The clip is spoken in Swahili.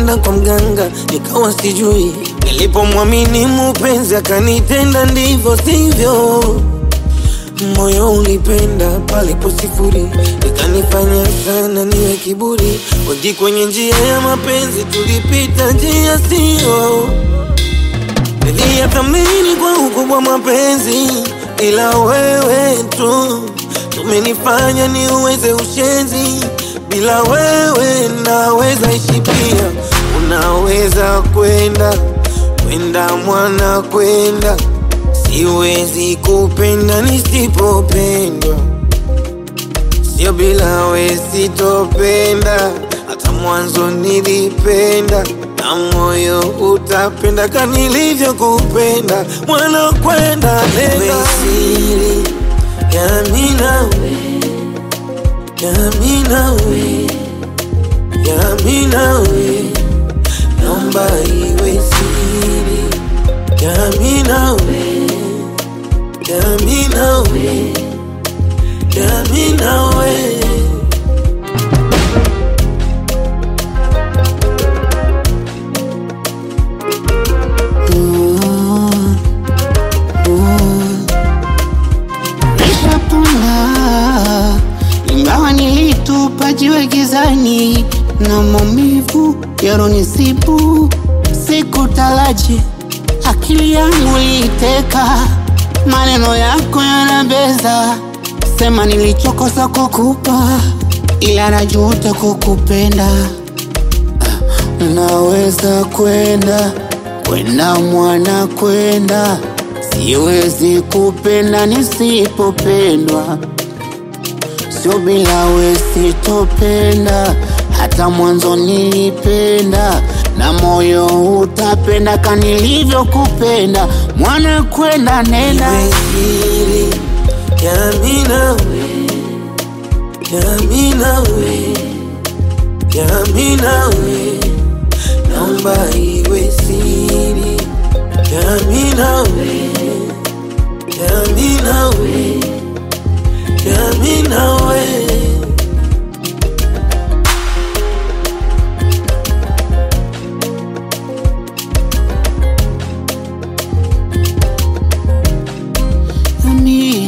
nilikwenda kwa mganga nikawa sijui, nilipomwamini mupenzi akanitenda ndivyo sivyo. Moyo ulipenda palipo sifuri, ikanifanya sana niwe kiburi. Wengi kwenye njia ya mapenzi tulipita njia sio, niliyathamini kwa ukubwa mapenzi, ila wewe tu umenifanya niuweze ushenzi. Bila wewe naweza ishi pia, unaweza kwenda kwenda mwana kwenda Siwezi kupenda nisipopendwa, sio bila we sitopenda. Hata mwanzo nilipenda na moyo utapenda ka nilivyokupenda. Mwana kwenda nenda siri yami nawe, yami nawe, yami nawe, naomba iwe siri yami nawe Yami nawe, yami nawe. Nishapona ingawa nilitupa jiwe gizani na maumivu yaronisibu, sikutaraji akili yangu iliteka, maneno yako yanabeza, sema nilichokosa kukupa, ila najuta kukupenda. Naweza kwenda kwenda mwana kwenda, siwezi kupenda nisipopendwa, sio bila we sitopenda. Hata mwanzo nilipenda na moyo utapenda ka nilivyokupenda. Mwana kwenda nenda Iwe siri yami nawe, yami nawe, yami nawe. Naomba iwe siri yami nawe, yami nawe, yami nawe. Yami,